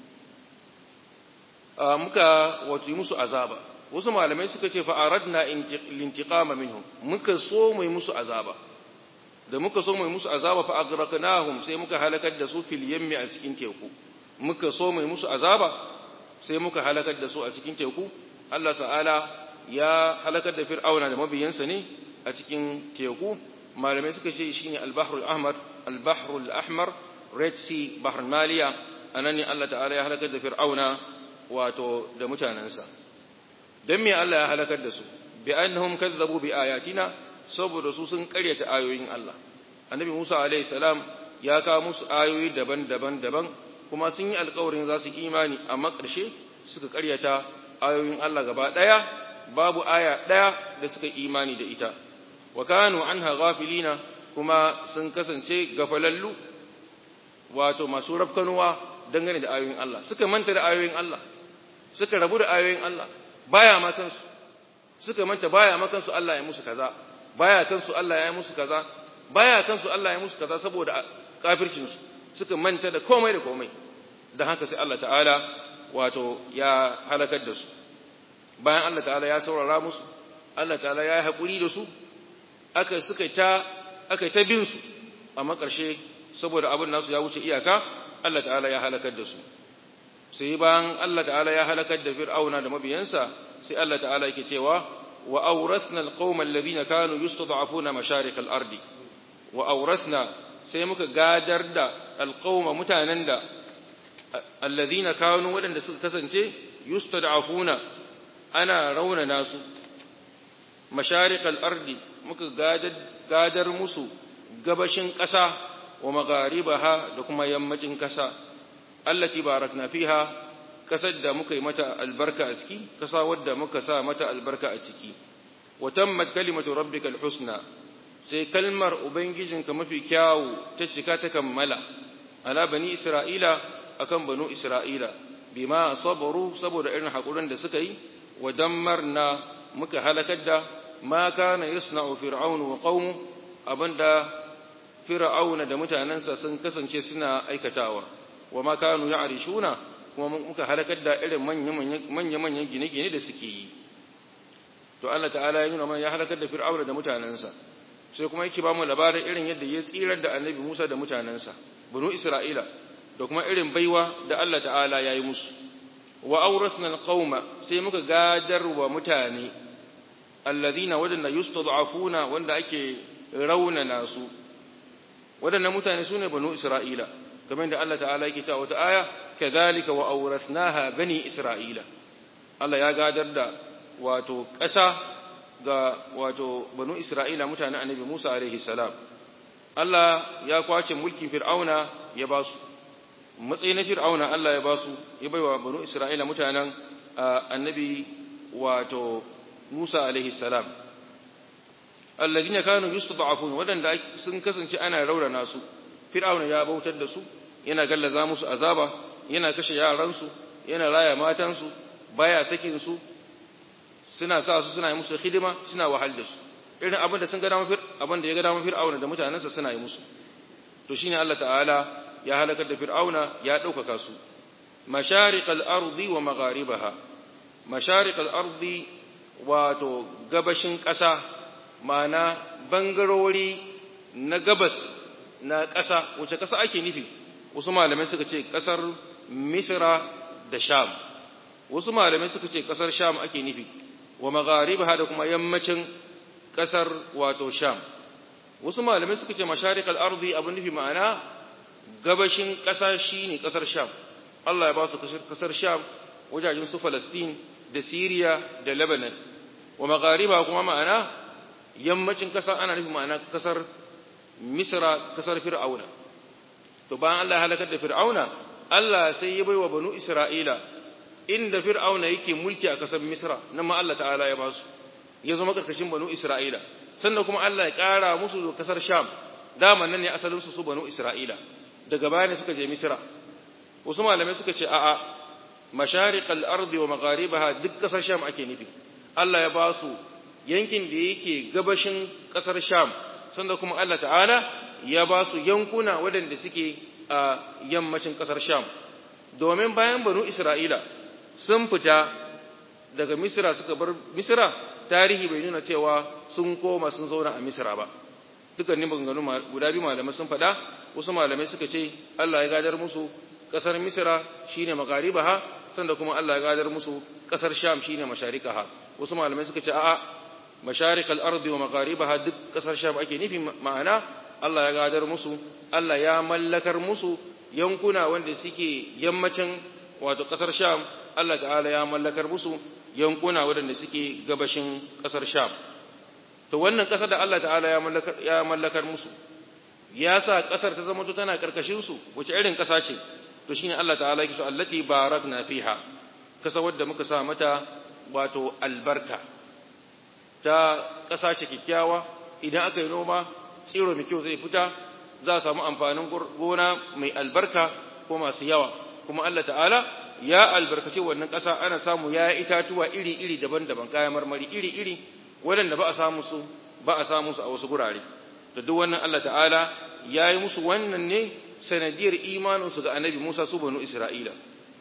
muka wato yi musu azaba wasu malamai suka ce fa aradna lintiqama minhum muka so mai musu azaba da muka so mai musu azaba fa agraqnahum sai muka halakar da su fil yammi a cikin teku muka so mai musu azaba sai muka halakar da su a cikin teku Allah ta'ala ya halakar da fir'auna da mabiyansa ne a cikin teku malamai suka ce shine al-bahrul ahmar al-bahrul ahmar red sea bahr maliya anan ne Allah ta'ala ya halakar da fir'auna wato da mutanansa dan me Allah ya halakar da su bi annahum kazzabu bi ayatina saboda su sun karyata ayoyin Allah annabi Musa alaihi salam ya kawo musu ayoyi daban-daban daban kuma sun yi alƙawarin za su imani amma ƙarshe suka karyata ayoyin Allah gaba ɗaya babu aya ɗaya da suka imani da ita wa kanu anha ghafilina kuma sun kasance gafalallu wato masu rafkanuwa dangane da ayoyin Allah suka manta da ayoyin Allah suka rabu da ayoyin Allah baya ma kansu suka manta baya ma kansu Allah ya musu kaza baya kansu Allah ya musu kaza baya kansu Allah ya musu kaza saboda kafircin su suka manta da komai da komai dan haka sai Allah ta'ala wato ya halakar da su bayan Allah ta'ala ya saurara musu Allah ta'ala ya yi hakuri da su aka suka ta aka ta bin su amma ƙarshe saboda abin nasu ya wuce iyaka Allah ta'ala ya halakar da su sai bayan Allah ta'ala ya halakar da fir'auna da mabiyansa sai Allah ta'ala yake cewa wa awrathna alqawma alladhina kanu yustad'afuna masharik al-ardi wa awrathna sai muka gadar da alqawma mutanen da alladhina kanu wadanda suka kasance yustad'afuna ana rauna nasu masharik al-ardi muka gadar gadar musu gabashin ƙasa wa magharibaha da kuma yammacin ƙasa allati barakna fiha kasar da muka yi mata albarka a ciki kasa wadda muka sa mata albarka a ciki wa tammat kalimatu rabbikal husna sai kalmar ubangijinka mafi kyawu ta cika ta kammala ala bani isra'ila akan banu isra'ila bima sabaru saboda irin hakurin da suka yi wa dammarna muka halakar da ma kana yasna'u fir'aunu wa qaumu abinda fir'auna da mutanansa sun kasance suna aikatawa wa ma kanu ya'rishuna kuma muka halakar da irin manya-manyan gine-gine da suke yi to Allah ta'ala ya nuna mana ya halakar da fir'auna da mutanensa sai kuma yake ba mu labarin irin yadda ya tsirar da annabi Musa da mutanensa banu Isra'ila da kuma irin baiwa da Allah ta'ala ya yi musu wa awrasna alqauma sai muka gadar wa mutane alladhina wadanda yustad'afuna wanda ake raunana su wadannan mutane sune banu Isra'ila kamar da Allah ta'ala yake cewa wata aya kadhalika wa awrathnaha bani isra'ila Allah ya gadar da wato ƙasa ga wato banu isra'ila mutanen annabi Musa alaihi salam Allah ya kwace mulkin fir'auna ya ba su matsayin na fir'auna Allah ya ba su ya baiwa banu isra'ila mutanen annabi wato Musa alaihi salam alladhina kanu yustad'afun wadanda sun kasance ana raurana su fir'auna ya bautar da su yana gallaza musu azaba yana kashe yaransu yana raya matansu baya sakin su suna sa su suna yi musu hidima suna wahal da su irin abin da sun ga dama abin da ya ga dama fir'auna da mutanensa suna yi musu to shine Allah ta'ala ya halakar da fir'auna ya ɗaukaka su masharikal ardi wa magharibaha masharikal ardi wato gabashin ƙasa ma'ana bangarori na gabas na ƙasa wace ƙasa ake nufi wasu malamai suka ce ƙasar misra da sham wasu malamai suka ce ƙasar sham ake nufi wa magharibaha da kuma yammacin ƙasar wato sham wasu malamai suka ce masharikal ardi abin nufi ma'ana gabashin ƙasa shine ƙasar sham Allah ya ba su ƙasar sham wajajen su Palestine da Syria da Lebanon wa maghariba kuma ma'ana yammacin ƙasa ana nufi ma'ana ƙasar Misra ƙasar Fir'auna to bayan Allah ya halakar da Fir'auna Allah sai ya baiwa banu Isra'ila inda Fir'auna yake mulki a ƙasar Misra nan ma Allah ta'ala ya ba su ya zama karkashin banu Isra'ila sannan kuma Allah ya ƙara musu ƙasar Sham dama nan ne asalin su su banu Isra'ila daga baya ne suka je Misra wasu malamai suka ce a'a mashariqal ardi wa magharibaha duk ƙasar Sham ake nufi Allah ya ba su yankin da yake gabashin ƙasar Sham sannan kuma Allah ta'ala ya ba su yankuna waɗanda suke a yammacin ƙasar Sham domin bayan banu Isra'ila sun fita daga Misra suka bar Misra tarihi bai nuna cewa sun koma sun zauna a Misra ba dukkanin maganganu guda biyu malamai sun faɗa wasu malamai suka ce Allah ya gadar musu ƙasar Misra shine magaribaha sanda kuma Allah ya gadar musu ƙasar Sham shine masharikaha wasu malamai suka ce a'a masharikal ardi wa magharibaha duk ƙasar Sham ake nufi ma'ana Allah ya gadar musu Allah ya mallakar musu yankuna wanda suke yammacin wato ƙasar Sham Allah ta'ala ya mallakar musu yankuna waɗanda suke gabashin ƙasar Sham to wannan ƙasar da Allah ta'ala ya mallakar ya mallakar musu ya sa ƙasar ta zama tana karkashin su wace irin ƙasa ce to shine Allah ta'ala yake so allati barakna fiha kasa wadda muka sa mata wato albarka ta ƙasa ce kikkiawa idan aka yi noma tsiro mai kyau zai fita za a samu amfanin gona mai albarka ko masu yawa kuma Allah ta'ala ya albarkace wannan ƙasa ana samu ya itatuwa iri-iri daban-daban kayan marmari iri-iri waɗanda ba a samu su ba a samu su a wasu gurare da duk wannan Allah ta'ala ya yi musu wannan ne sanadiyar imaninsu ga annabi Musa su banu Isra'ila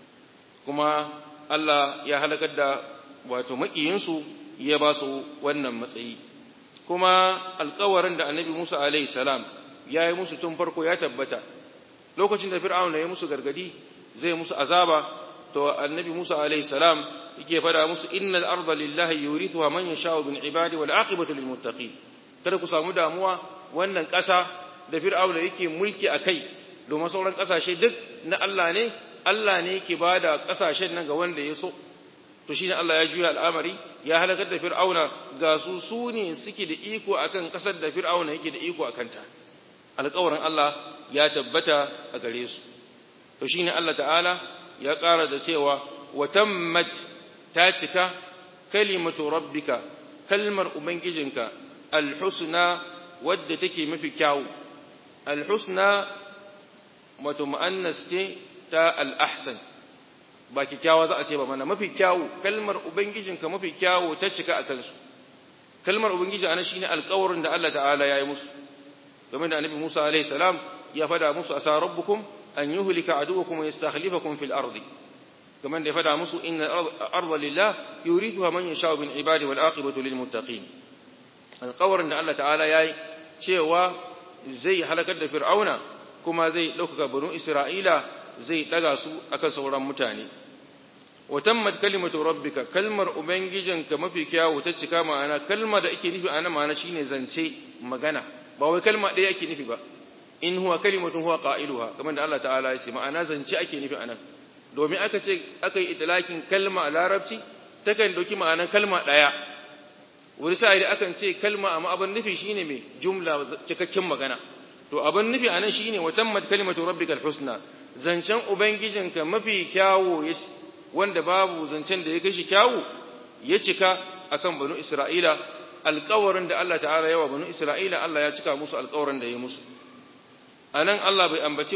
kuma Allah ya halakar da wato maƙiyinsu ya ba su wannan matsayi kuma alƙawarin da annabi Musa alaihi salam ya yi musu tun farko ya tabbata lokacin da fir'auna ya musu gargadi zai musu azaba to annabi Musa alaihi salam yake fada musu innal arda lillahi yurithuha man yasha'u min ibadi wal aqibatu lil muttaqin kada ku samu damuwa wannan ƙasa da fir'auna yake mulki akai domin sauran ƙasashe duk na Allah ne Allah ne yake bada ƙasashen nan ga wanda ya so to shine Allah ya juya al'amari ya halakar da fir'auna ga su su ne suke da iko akan ƙasar da fir'auna yake da iko akan ta alƙawarin Allah ya tabbata a gare su to shine Allah ta'ala ya ƙara da cewa wa tammat ta cika kalimatu rabbika kalmar ubangijinka alhusna wadda take mafi kyawu alhusna wato mu'annas ce ta al'ahsan ba kyakkyawa za a ce ba mana mafi kyawu kalmar ubangijinka mafi kyawu ta cika a kansu kalmar ubangiji ana shine alƙawarin da Allah ta'ala ya yi musu game da annabi Musa alaihi salam ya fada musu asa rabbukum an yuhlika aduwakum wa yastakhlifakum fil ardi كمان ده فدا مسو إن الأرض لله يورثها من يشاء من عباده والعاقبة للمتقين القور أن الله تعالى ياي cewa zai halakar da fir'auna kuma zai ɗaukaka banu isra'ila zai ɗaga su akan sauran mutane wa tammat kalimatu rabbika kalmar ubangijinka mafi kyawu ta cika ma'ana kalma da ake nufi ana ma'ana shine zance magana ba wai kalma ɗaya ake nufi ba in huwa kalimatun huwa qailuha kamar da Allah ta'ala ya ce ma'ana zance ake nufi anan domin aka ce aka yi itilakin kalma a larabci takan dauki ma'anar kalma ɗaya wani sa'ari akan ce kalma amma abin nufi shine mai jumla cikakken magana to abin nufi a nan shine wa tammat kalimatu rabbikal husna zancen ubangijinka mafi kyawu wanda babu zancen da ya kashi kyawu ya cika akan banu isra'ila alƙawarin da Allah ta'ala yawa banu isra'ila Allah ya cika musu alƙawarin da ya musu anan Allah bai ambaci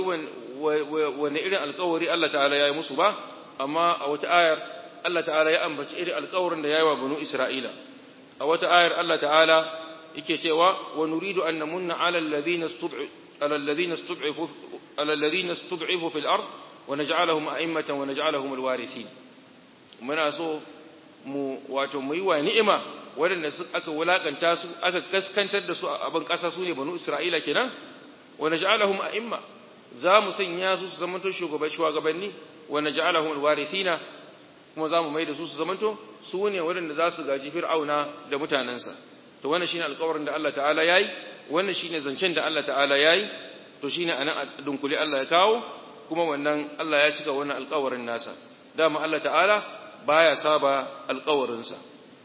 wani irin alkawari Allah ta'ala ya yi musu ba amma a wata ayar Allah ta'ala ya ambaci irin alkawarin da ya yi wa banu Isra'ila a wata ayar Allah ta'ala yake cewa wa nuridu an namunna ala alladhina istud'u ala alladhina istud'ifu ala alladhina istud'ifu fil ard wa naj'alahum a'immatan wa naj'alahum alwarithin muna so mu wato mu yi wa ni'ima waɗanda aka wulakanta su aka kaskantar da su a ban ƙasa su ne banu isra'ila kenan wa naj'alahum a'imma za mu sanya su su zamanto shugabanni wa naj'alahum alwarithina kuma za mu mai da su su zamanto su ne waɗanda za su gaji fir'auna da mutanensa to wannan shine alƙawarin da Allah ta'ala yayi wannan shine zancen da Allah ta'ala yayi to shine anan dunkuli Allah ya kawo kuma wannan Allah ya cika wannan alƙawarin nasa dama Allah ta'ala baya saba alƙawarinsa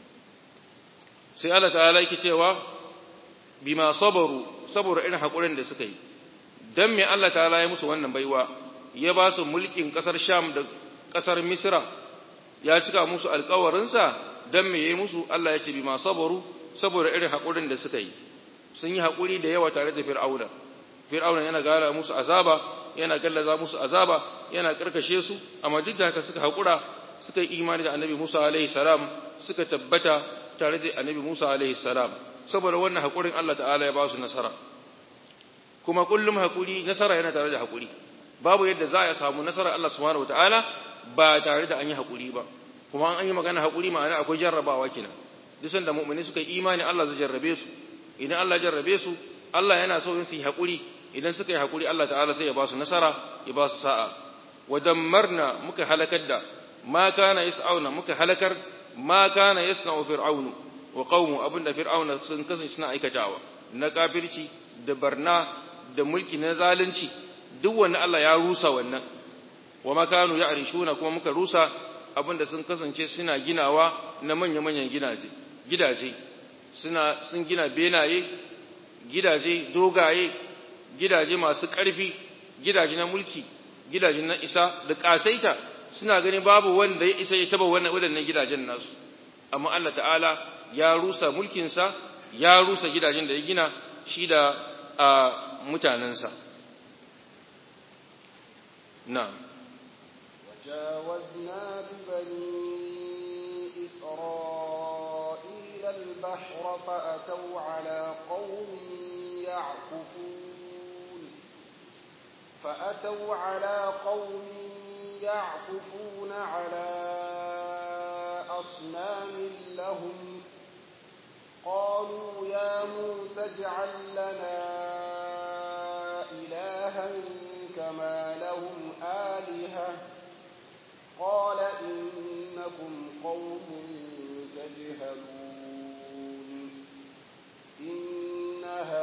sai Allah ta'ala yake cewa bima sabaru saboda irin hakurin da suka yi dan me Allah ta'ala ya musu wannan baiwa ya ba su mulkin kasar Sham da kasar Misra ya cika musu alƙawarinsa dan me yayi musu Allah ya ce bima sabaru saboda irin hakurin da suka yi sun yi hakuri da yawa tare da Fir'auna Fir'auna yana gara musu azaba yana gallaza musu azaba yana karkashe su amma duk da haka suka hakura suka yi imani da Annabi Musa alaihi salam suka tabbata tare da Annabi Musa alaihi salam saboda wannan hakurin Allah ta'ala ya ba su nasara kuma kullum hakuri nasara yana tare da hakuri babu yadda za a samu nasara Allah subhanahu wataala ba tare da an yi hakuri ba kuma an yi magana hakuri ma'ana akwai jarrabawa kenan duk sanda mu'mini suka yi imani Allah zai jarrabe su idan Allah ya jarrabe su Allah yana so su yi hakuri idan suka yi hakuri Allah ta'ala sai ya ba su nasara ya ba su sa'a wa dammarna muka halakar da ma kana yas'auna muka halakar ma kana yasna'u fir'aunu wa qaumu abinda fir'auna sun kasance suna aikatawa na kafirci da barna da mulki na zalunci duk wanda Allah ya rusa wannan wa makanu ya arishuna kuma muka rusa abinda sun kasance suna ginawa na manya-manyan gidaje gidaje suna sun gina benaye gidaje dogaye gidaje masu ƙarfi gidaje na mulki gidaje na isa da ƙasaita suna gani babu wanda ya isa ya taba wannan waɗannan gidajen nasu amma Allah ta'ala ya rusa mulkinsa ya rusa gidajen da ya gina shi da mutanensa na'am وجاوزنا ببني إسرائيل البحر فأتوا على قوم يعكفون فأتوا على قوم يعكفون على أصنام لهم قالوا يا موسى اجعل لنا إلها كما لهم آلهة قال إنكم قوم تجهلون إن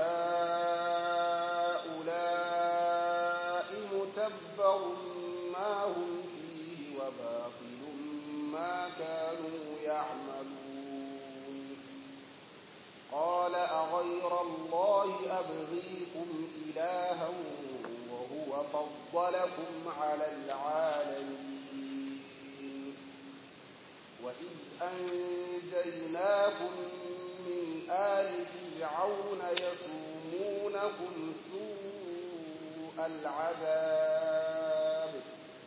هؤلاء متبر ما هم فيه وباطل ما كانوا يعملون قال أغير الله أبغيكم إلها وهو فضلكم على العالمين وإذ أنجيناكم من آل فرعون يسومونكم سوء العذاب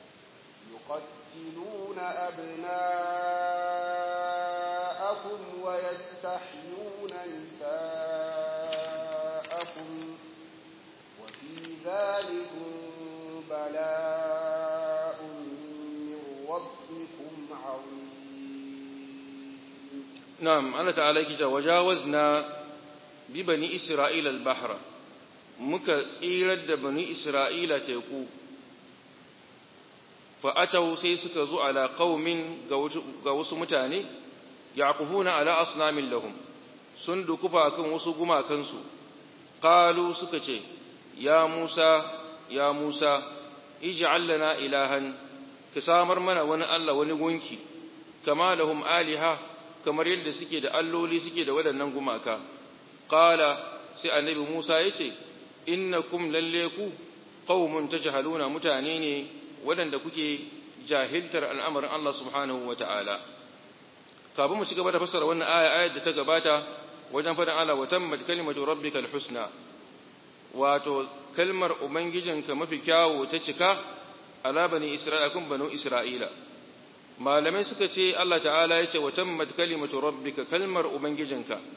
يقتلون أبناءكم ويستحيون نساءكم وفي ذلك بلاء من ربكم عظيم نعم الله تعالى كي وجاوزنا ببني إسرائيل البحر muka tsirar da bani Isra'ila teku, fa'atau sai suka zo ala ƙaumin ga wasu mutane, ya kufuna ala asnamin lahum, sun dukufa kan wasu gumakansu, ƙalu suka ce, Ya Musa, ya Musa, iji allana ilahan, ka samar mana wani Allah wani gunki, kama lahum aliha, kamar yadda suke da alloli suke da waɗannan gumaka. Ƙala, sai annabi Musa ya ce, innakum lalle ku qaumun tajhaluna mutane ne waɗanda kuke jahiltar al'amarin Allah subhanahu wata'ala kafin mu ci gaba da fassara wannan aya ayar da ta gabata wajen faɗin Allah wa tammat kalimatu rabbikal husna wato kalmar ubangijinka mafi kyawu ta cika ala bani isra'ila kun banu isra'ila malamai suka ce Allah ta'ala ya ce wa tammat kalimatu rabbika kalmar ubangijinka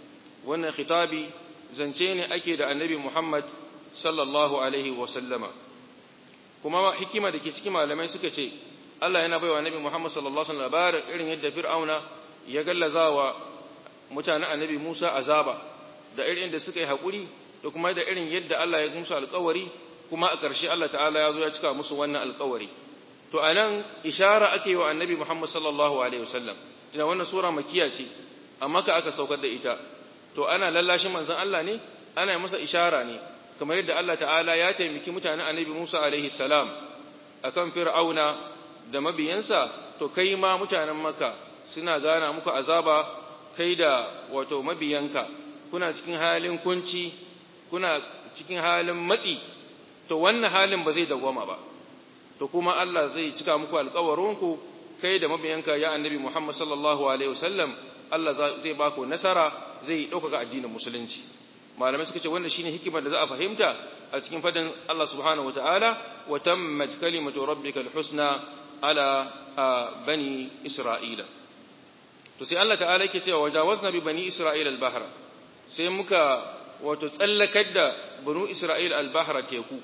wannan khitabi zance ne ake da annabi Muhammad sallallahu alaihi wa sallama kuma hikima da ke cikin malamai suka ce Allah yana baiwa annabi Muhammad sallallahu alaihi wa sallam labarin irin yadda Fir'auna ya gallazawa mutanen annabi Musa azaba da irin da suka yi haƙuri da kuma da irin yadda Allah ya musu alƙawari kuma a ƙarshe Allah ta'ala ya zo ya cika musu wannan alƙawari to anan ishara ake wa annabi Muhammad sallallahu alaihi wasallam tunda wannan sura makiya ce amma ka aka saukar da ita to ana lallashin manzon Allah ne ana masa ishara ne kamar yadda Allah ta'ala ya taimaki mutanen annabi Musa alaihi salam akan fir'auna da mabiyansa to kai ma mutanen Makka suna gana muku azaba kai da wato mabiyanka kuna cikin halin kunci kuna cikin halin matsi to wannan halin ba zai dawwama ba to kuma Allah zai cika muku alƙawarinku kai da mabiyanka ya annabi Muhammad sallallahu alaihi wasallam Allah zai ba ku nasara zai ɗaukaka addinin musulunci malamai suka ce wanda shine hikimar da za a fahimta a cikin fadin Allah subhanahu wataala wa tammat kalimatu rabbikal husna ala bani isra'ila to sai Allah ta'ala yake cewa wajawazna bi bani isra'ila al-bahra sai muka wato tsallakar da banu isra'ila al-bahra teku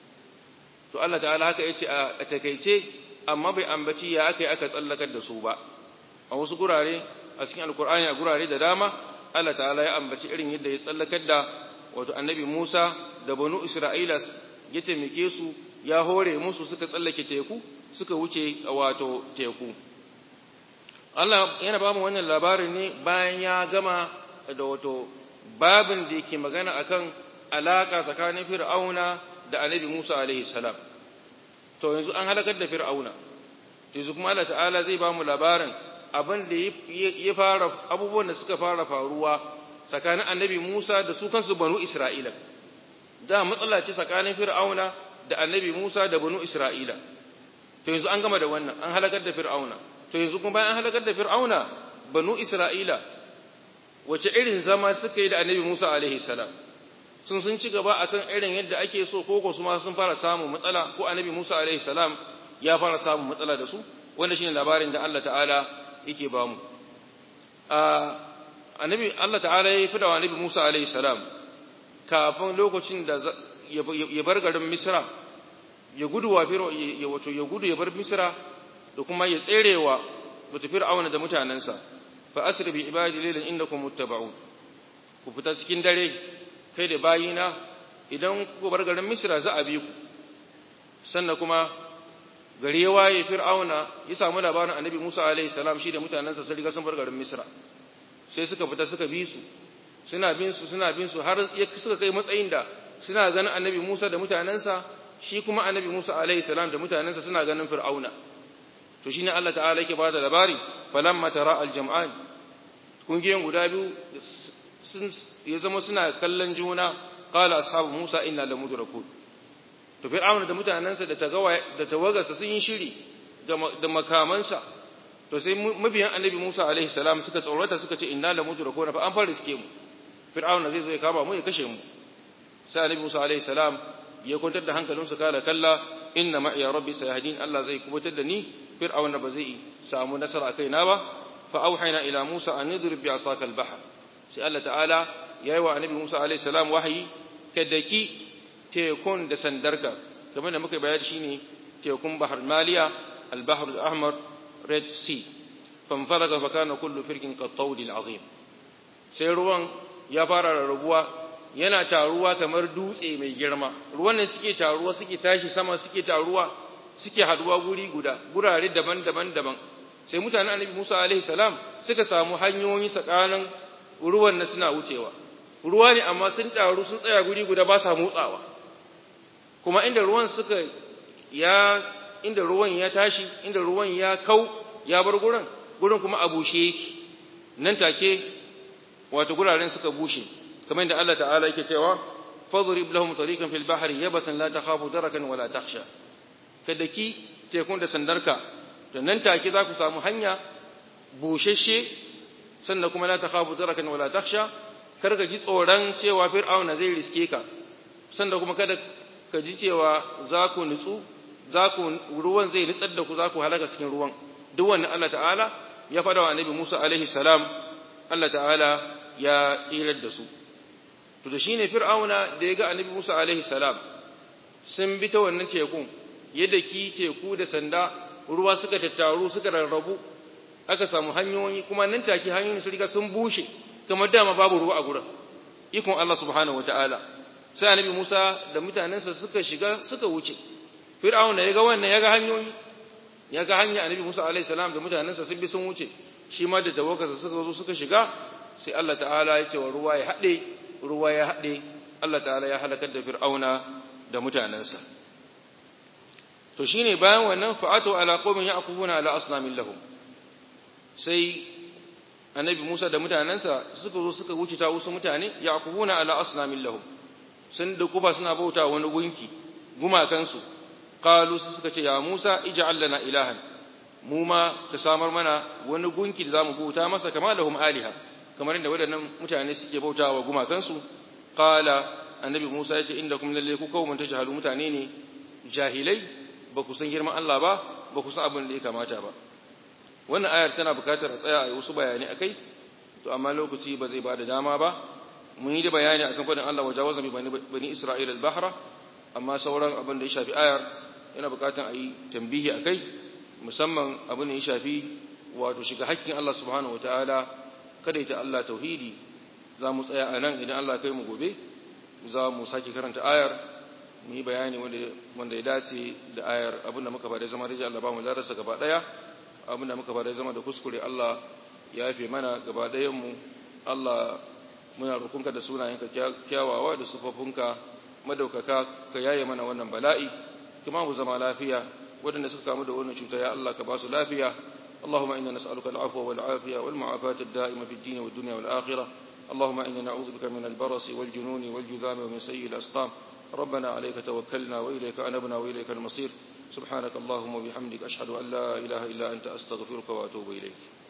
to Allah ta'ala haka yace a takeice amma bai ambaci ya aka yi aka tsallakar da su ba a wasu gurare a cikin alkur'ani a gurare da dama Allah ta'ala ya ambaci irin yadda ya tsallakar da wato annabi Musa da banu Isra'ila ya taimake su ya hore musu suka tsallake teku suka wuce wato teku Allah yana ba mu wannan labarin ne bayan ya gama da wato babin da yake magana akan alaka tsakanin Fir'auna da annabi Musa alaihi salam to yanzu an halakar da Fir'auna yanzu kuma Allah ta'ala zai ba mu labarin abin da ya fara abubuwan da suka fara faruwa tsakanin annabi Musa da su kansu banu Isra'ila da matsala ce tsakanin Fir'auna da annabi Musa da banu Isra'ila to yanzu an gama da wannan an halakar da Fir'auna to yanzu kuma bayan an halakar da Fir'auna banu Isra'ila wace irin zama suka yi da annabi Musa alaihi salam sun sun ci gaba akan irin yadda ake so ko ko su ma sun fara samun matsala ko annabi Musa alaihi salam ya fara samun matsala da su wanda shine labarin da Allah ta'ala yake ba mu annabi Allah ta'ala ya fi da annabi Musa alaihi salam kafin lokacin da ya bar garin Misra ya gudu wa firo ya wato ya gudu ya bar Misra da kuma ya tserewa mutu fir'auna da mutanansa fa asri bi ibadi laylan innakum muttaba'un ku fita cikin dare kai da bayina idan ku bar garin Misra za a bi ku sannan kuma gari ya waye fir'auna ya samu labarin annabi Musa alaihi salam shi da mutanansa sun riga sun bar garin Misra sai suka fita suka bi su suna bin su suna bin su har suka kai matsayin da suna ganin annabi Musa da mutanansa shi kuma annabi Musa alaihi salam da mutanansa suna ganin fir'auna to shine Allah ta'ala yake bada labari falamma tara al-jam'an kungiyoyin guda biyu ya zama suna kallon juna qala ashabu Musa inna lamudrakun to fir'auna da mutanansa da tagawa da tawagarsa sun yi shiri da makamansa to sai mabiyan annabi Musa alaihi salam suka tsorata suka ce inna la mudrakuna fa an fara riske mu fir'auna zai zo ya kama mu ya kashe mu sai annabi Musa alaihi salam ya kwantar da hankalinsa kala kalla inna ma ya rabbi sayahdin Allah zai kubutar da ni fir'auna ba zai samu nasara kai na ba fa auhayna ila Musa an nidrib bi asaka al-bahr sai Allah ta'ala yayi wa annabi Musa alaihi salam wahayi kadaki tekun da sandarka kamar da muka bayar shine tekun bahar maliya al-bahr al-ahmar red sea fanfalaga fa kana kullu firqin qattawd al-azim sai ruwan ya fara rarrabuwa yana taruwa kamar dutse mai girma ruwan ne suke taruwa suke tashi sama suke taruwa suke haduwa guri guda gurare daban-daban daban sai mutanen annabi Musa alaihi salam suka samu hanyoyi tsakanin ruwan na suna wucewa ruwa ne amma sun taru sun tsaya guri guda ba sa motsawa kuma inda ruwan suka ya inda ruwan ya tashi inda ruwan ya kau ya bar gurin gurin kuma a bushe yake nan take wato guraren suka bushe kamar inda Allah ta'ala yake cewa fadrib lahum tariqan fil bahri yabasan la takhafu darakan wala takhsha kadaki tekun da sandarka to nan take za ku samu hanya bushashe sannan kuma la takhafu darakan wala takhsha kar ka ji tsoron cewa fir'auna zai riske ka sannan kuma kada ka ji cewa za ku nutsu za ku ruwan zai nutsar da ku za ku halaka cikin ruwan duk wannan Allah ta'ala ya faɗa wa annabi Musa alaihi salam Allah ta'ala ya tsirar da su to da shine fir'auna da ya ga annabi Musa alaihi salam sun bi ta wannan tekun yadda ki teku da sanda ruwa suka tattaru suka rarrabu aka samu hanyoyi kuma nan take hanyoyin su riga sun bushe kamar dama babu ruwa a gurin ikon Allah subhanahu wataala sai annabi Musa da mutanensa suka shiga suka wuce fir'auna ya ga wannan ya ga hanyoyi ya ga hanya annabi Musa alaihi salam da mutanensa sun bi sun wuce shi ma da tawakkasa suka zo suka shiga sai Allah ta'ala ya ce wa ruwa ya haɗe ruwa ya haɗe Allah ta'ala ya halakar da fir'auna da mutanensa to shine bayan wannan fa'atu ala qaumin ya'kufuna ala asnamin lahum sai annabi Musa da mutanensa suka zo suka wuce ta wasu mutane ya'kufuna ala asnamin lahum sun da kufa suna bauta wani gunki gumakansu qalu suka ce ya Musa ij'al lana ilahan mu ma ka samar mana wani gunki da zamu bauta masa kama lahum aliha kamar inda waɗannan mutane suke bautawa gumakansu qala annabi Musa ya ce indakum lalle ku kaumun tajhalu mutane ne jahilai ba ku san girman Allah ba ba ku san abin da ya kamata ba wannan ayar tana bukatar a tsaya a yi wasu bayani akai to amma lokaci ba zai bada dama ba mun yi da bayani akan fadin Allah wajawaza bi bani Isra'ila al-bahra amma sauran abin da ya shafi ayar yana bukatar a yi tambihi akai musamman abin da ya shafi wato shiga hakkin Allah subhanahu wataala kada ita Allah tauhidi za mu tsaya a nan idan Allah kai mu gobe za mu sake karanta ayar mu yi bayani wanda ya dace da ayar abinda muka bada zama da Allah ba mu zararsa gaba daya abinda muka bada zama da kuskure Allah ya yafe mana gaba dayan mu Allah muna roƙonka da sunayenka kyawawa da sufofinka madaukaka ka yaye mana wannan bala'i kuma mu zama lafiya waɗanda suka kamu da wannan cuta ya Allah ka ba su lafiya اللهم إنا نسألك العفو والعافية والمعافاة الدائمة في الدين والدنيا والآخرة اللهم إنا نعوذ بك من البرص والجنون والجذام ومن سيء الأسقام ربنا عليك توكلنا وإليك أنبنا وإليك المصير سبحانك اللهم وبحمدك أشهد أن لا إله إلا أنت أستغفرك وأتوب إليك